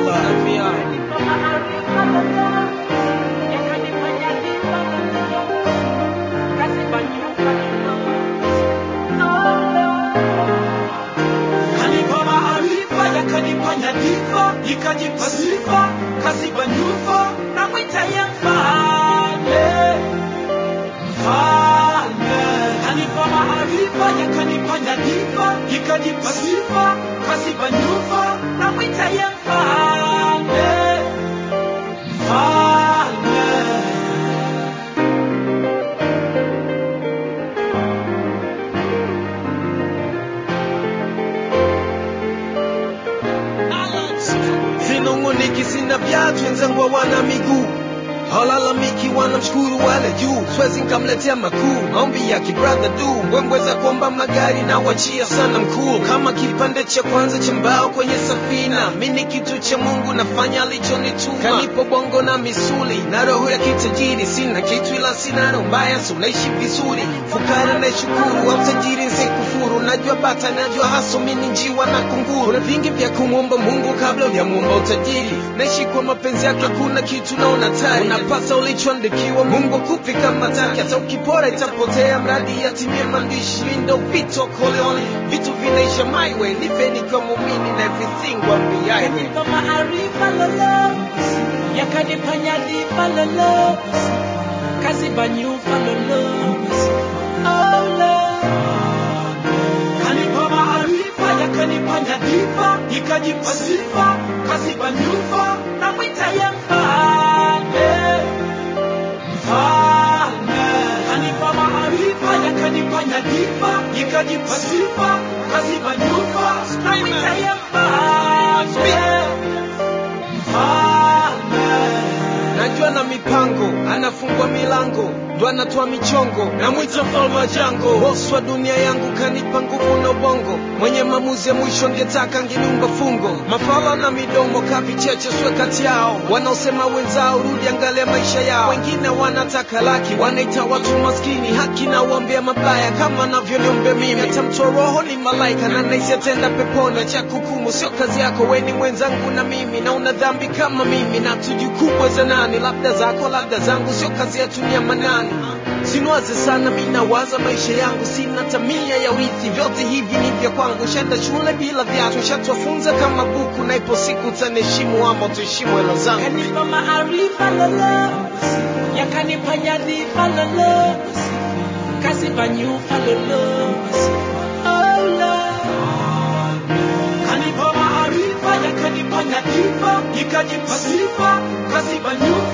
Kanipa maarifa yakanipa nyadhifa, ikajipa sifa, kaziba nyufa, namwita ye mfalme. Mfalme. Kanipa maarifa yakanipa nyadhifa, ikajipa sifa, kaziba nyufa, namwita ye mfalme. Mfalme. Sinunguniki sina viatu, wenzangu hawana miguu halalamiki wanamshukuru wale juu, siwezi nikamletea makuu, maombi ya kibradha du, mbwembwe za kuomba magari na wachia sana mkuu, kama kipande cha kwanza cha mbao kwenye safina, mi ni kitu cha Mungu, nafanya alichonituma, kanipo bongo na misuli na roho ya kitajiri, sina kitu ila sina roho mbaya, so naishi vizuri, fukara na shukuru, au tajiri nsikufuru, najua bata, najua haso, mi ni njiwa na kunguru, kuna vingi vya kumwomba Mungu kabla hujamuomba utajiri, naishi kwa mapenzi yake, kuna kitu naona tari, unapasa ulichoandikiwa, Mungu akupi kama taki, hata ukipora itapotea, mradi yatimie maandishi, ndo Vito Corleone, vitu vinaisha my way, nipe nikiwa muumini na everything will be highway. Yakanipa maarifa lolo, yakanipa nyadhifa lolo, kaziba nyufa lolo. Oh Lord. Kanipa maarifa, yakanipa nyadhifa, ikajipa sifa, kaziba nyufa, namwita ye mfalme. Mfalme. Kanipa maarifa, yakanipa nyadhifa, ikajipa sifa, kaziba nyufa, namwita ye mfalme. Mfalme. najua na mipango anafungua milango ndo anatoa michongo namwita mfalme wa jango bosi wa dunia yangu kanipa nguvu na ubongo mwenye maamuzi ya mwisho ngetaka ngeniumba fungo mafala na midomo kavicheche swe kati yao wanaosema wenzao rudi angalia maisha yao wengine wanataka laki wanaita watu maskini haki na uombea mabaya kama navyoniombea mimi hata mtoa roho ni malaika na naisi atenda peponi cha kukumu sio kazi yako weni mwenzangu na mimi na una dhambi kama mimi na tujukubwa za nani labda zako labda zangu sio kazi ya tunia manani Sinuaze sana mi nawaza maisha yangu, sina tamia ya urithi, vyote hivi ni vya kwangu. Shenda shule bila viatu, shatwafunza kama buku, na ipo siku utaniheshimu ama tuheshimu hela zangu. Kanipa maarifa lolo, yakanipa nyadhifa lolo, kaziba nyufa lolo. Oh Lord. Kanipa maarifa, yakanipa nyadhifa, ikajipa sifa, kaziba nyufa